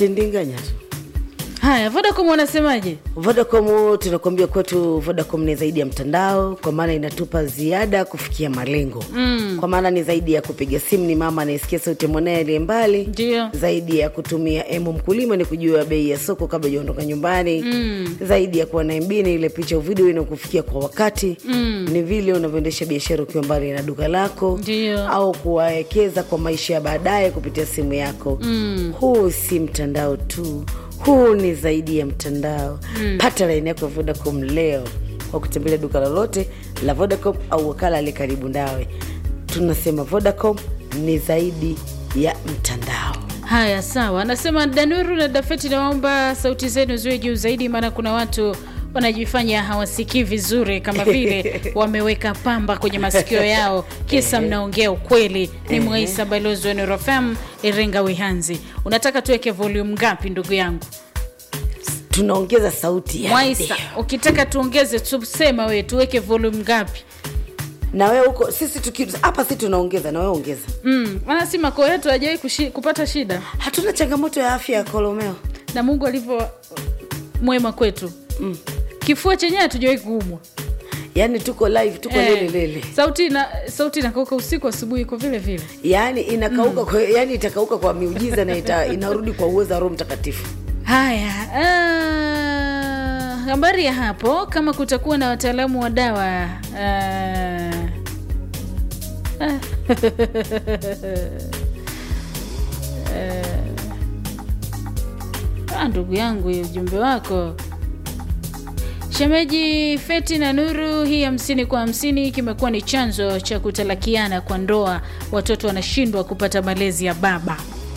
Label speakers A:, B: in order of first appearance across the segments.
A: tindinganya tu
B: haya vodacom wanasemaje
A: Vodacom tunakuambia kwetu Vodacom ni zaidi ya mtandao, kwa maana inatupa ziada kufikia malengo mm. Kwa maana ni zaidi ya kupiga simu, ni mama anayesikia sauti ya mwanaye aliye mbali,
B: Ndio.
A: zaidi ya kutumia emo mkulima ni kujua bei ya soko kabla hujaondoka nyumbani mm. Zaidi ya kuwa na MB ni ile picha au video inakufikia kwa wakati mm. Ni vile unavyoendesha biashara ukiwa mbali na duka lako
B: Ndio.
A: au kuwawekeza kwa maisha ya baadaye kupitia simu yako mm. Huu si mtandao tu, huu ni zaidi ya mtandao mm. Pata laini yako ya Vodacom leo kwa kutembelea duka lolote la Vodacom au wakala aliye karibu nawe. Tunasema Vodacom ni zaidi ya mtandao.
B: haya sawa anasema danuru na dafeti naomba sauti zenu ziwe juu zaidi maana kuna watu wanajifanya hawasikii vizuri kama vile wameweka pamba kwenye masikio yao kisa mnaongea ukweli ni mwaisa balozi wa nurofm iringa wihanzi unataka tuweke volume ngapi ndugu yangu
A: Tunaongeza sauti ya
B: mwaisa
A: redio.
B: ukitaka tuongeze tusema we tuweke volume ngapi
A: na wewe huko, sisi tuki hapa, si tunaongeza na wewe ongeza.
B: mm. anasema koo yetu hajawai kushi- kupata shida
A: Hatuna changamoto ya afya ya kolomeo.
B: na mungu alivyo mwema kwetu mm. kifua chenyewe hatujawai kuumwa
A: Yaani tuko live, tuko
B: Eh,
A: lele lele,
B: sauti na sauti inakauka usiku asubuhi iko vile vile
A: yaani inakauka kwa, yaani itakauka kwa miujiza na ita, inarudi kwa uwezo wa Roho Mtakatifu.
B: haya ah, habari ya hapo kama kutakuwa na wataalamu wa dawa ah, ah, ah, ndugu yangu hii ujumbe wako shemeji feti na nuru hii hamsini kwa hamsini kimekuwa ni chanzo cha kutalakiana kwa ndoa watoto wanashindwa kupata malezi ya baba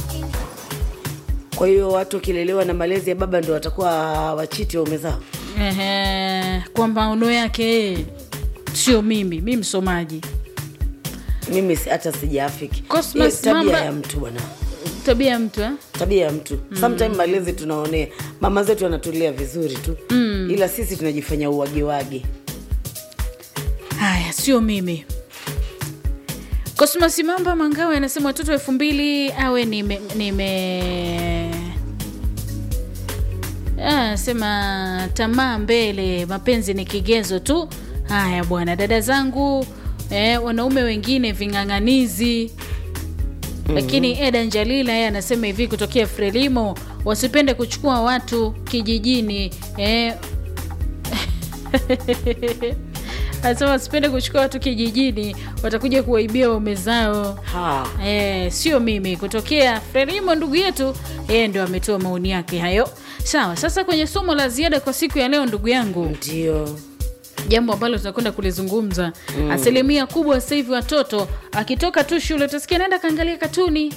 A: Kwa hiyo watu wakilelewa na malezi ya baba ndio watakuwa wachiti waume zao.
B: Ehe, kwa maono yake yeye, sio mimi mi msomaji
A: Mimi si- hata sijaafiki
B: Cosmas
A: Hiyo tabia
B: Mamba-
A: ya mtu bwana,
B: tabia ya mtu eh?
A: tabia ya mtu mm. Sometime malezi tunaonea, mama zetu wanatulea vizuri tu mm. ila sisi tunajifanya uwagewage.
B: haya sio mimi Cosmas Mamba Mangawe anasema watoto elfu mbili awe nime, nime... Ah, sema tamaa mbele, mapenzi ni kigezo tu. Haya bwana, dada zangu eh, wanaume wengine ving'ang'anizi lakini Eda Njalila yeye anasema hivi kutokea Frelimo, wasipende kuchukua watu kijijini eh, anasema wasipende kuchukua watu kijijini, watakuja kuwaibia waume zao.
A: Ha.
B: Eh, sio mimi kutokea Frelimo, ndugu yetu yeye ndio ametoa maoni yake hayo. Sawa, sasa kwenye somo la ziada kwa siku ya leo, ndugu yangu,
A: Ndio
B: jambo ambalo tunakwenda kulizungumza mm. asilimia kubwa sasa hivi watoto akitoka tu shule utasikia naenda kaangalia katuni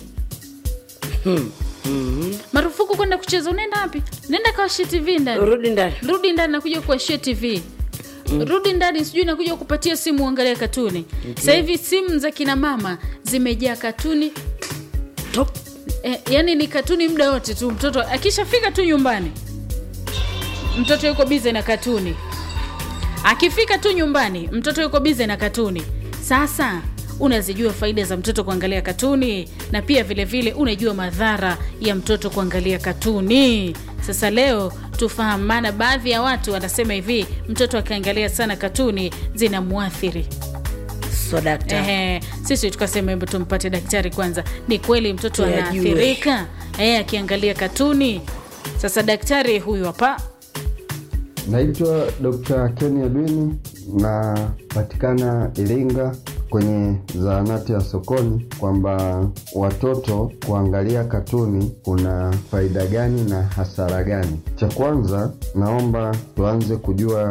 B: marufuku kwenda kucheza unaenda wapi naenda kawashie tv ndani
A: rudi ndani.
B: rudi ndani nakuja kuwashia tv rudi ndani sijui nakuja kupatia simu uangalia katuni sasa hivi simu za kina mama zimejaa katuni
A: Top.
B: eh, yani ni katuni muda wote tu mtoto akishafika tu nyumbani mtoto yuko bize na katuni akifika tu nyumbani mtoto yuko bize na katuni sasa unazijua faida za mtoto kuangalia katuni na pia vile vile unajua madhara ya mtoto kuangalia katuni sasa leo tufahamu maana baadhi ya watu wanasema hivi mtoto akiangalia sana katuni zinamwathiri
A: So dakta.
B: Ehe, sisi tukasema hebu tumpate daktari kwanza ni kweli mtoto
A: Tuyajue.
B: anaathirika eh, akiangalia katuni sasa daktari huyu hapa
C: Naitwa Dr. Ken Edwini na patikana Iringa kwenye zahanati ya sokoni, kwamba watoto kuangalia katuni kuna faida gani na hasara gani. Cha kwanza, naomba tuanze kujua